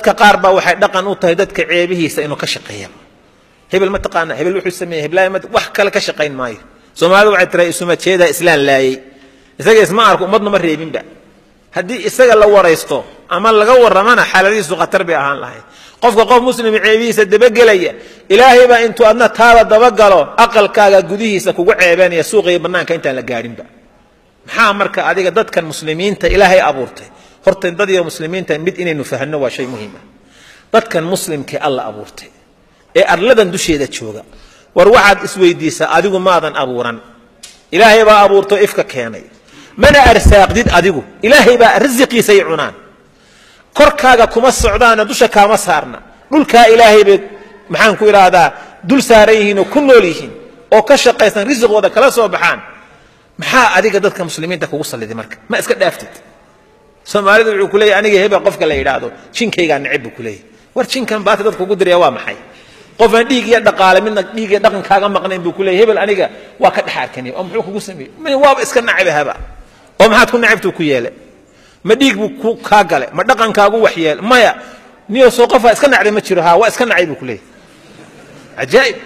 dadka qaar baa waxay dhaqan u tahay dadka ceebihiisa inuu ka shaqeeya hebel ma taqaana hebel wuxuu sameeyey heblaay ma wax kale ka shaqayn maayo soomaalidu waxay tiraa isuma jeedaa islaan laayey isaga isma arko ummadna ma reebinba haddii isaga la waraysto ama laga warramana xaaladihiisu khatar bay ahaan lahayd qofka qof muslima ceebihiisa dabagelaya ilaahay baa intuu adna taada dabagalo aqalkaaga gudihiisa kugu ceebanaya suuqa iyo bannaanka intaan la gaadhinba maxaa marka adiga dadkan muslimiinta ilaahay abuurtay horta dad iyo muslimiinta mid inaynu fahno waa shay muhiima dadkan muslimkee alla abuurtay ee arladan dusheeda jooga war waxaad isweydiisaa adigu maadan abuuran ilaahay baa abuurto ifka keenay mana arsaaqdid adigu ilaahay baa risiqiisay cunaan korkaaga kuma socdaana dusha kaama saarna dhulkaa ilaahay bay maxaan ku idhaahdaa dul saaran yihiin oo ku nool yihiin oo ka shaqaysan risiqooda kala soo baxaan maxaa adiga dadka muslimiinta kugu salliday marka ma iska dhaaftid soomaalidu wuxuu ku leeyahy aniga hebel qofka la yidhaahdo jinkaygaa neceb buu ku leeyahy war jinkan baati dadka ugu diraya waa maxay qofaan dhiig iyo dhaqaale midna dhiig iyo dhaqan kaaga maqnayn buu ku leeyahy hebel aniga waa ka dhex arkaniya oo muxuu kugu sameeyey waaba iska nacabahaba oo maxaad ku nacabtuu ku yeele ma dhiig buu ku kaa gale ma dhaqankaagu wax yeele maya niyo soo qofaa iska nacday ma jiro haa waa iska nacay buu ku leeyahy cajaa'ib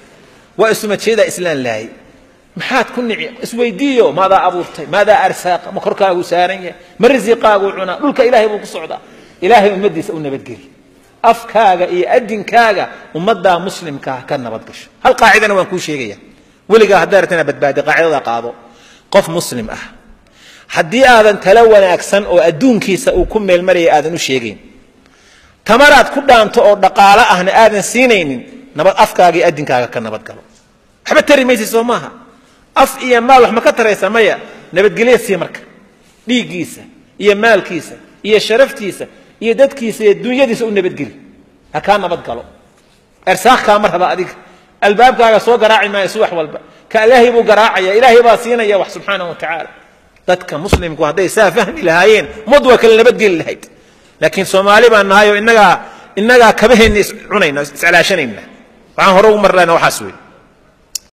waa isuma jeedaa islaan laayay maxaad ku nici isweydiiyo maadaa abuurtay maadaa arsaaqa ma korkaagu saaran yahay ma risiqaagu cunaa dhulka ilaahay buu ku socdaa ilaahay ummaddiisa u nabadgeli afkaaga iyo adinkaaga ummaddaa muslimkaa ka nabad gasho hal qaacidana waan kuu sheegaya weligaa haddaa rabtana badbaadi qaacidada qaado qof muslim ah haddii aadan tala wanaagsan oo adduunkiisa uu ku meelmaraya aadan u sheegayn tamaraad ku dhaanto oo dhaqaalo ahna aadan siinaynin nabad afkaaga iyo adinkaaga ka nabad galo waxba tari maysa soo maaha af iyo maal wax ma ka taraysa maya nabadgelya sii marka dhiiggiisa iyo maalkiisa iyo sharaftiisa iyo dadkiisa iyo dunyadiisa u nabadgeli ha kaa nabad galo ersaaq kaama raba adiga albaabkaaga soo garaaci maayo subax walba ka ilaahay buu garaacaya ilaahay baa siinaya wax subxaanahu wa tacaala dadka muslimku hadday saa fahmi lahaayeen ummad waa kala nabadgeli lahayd laakiin soomaali baan nahay oo innagaa innagaa kabaheenna iscunayna iscalaashanayna waxaan hore ugu marlayna waxaas wey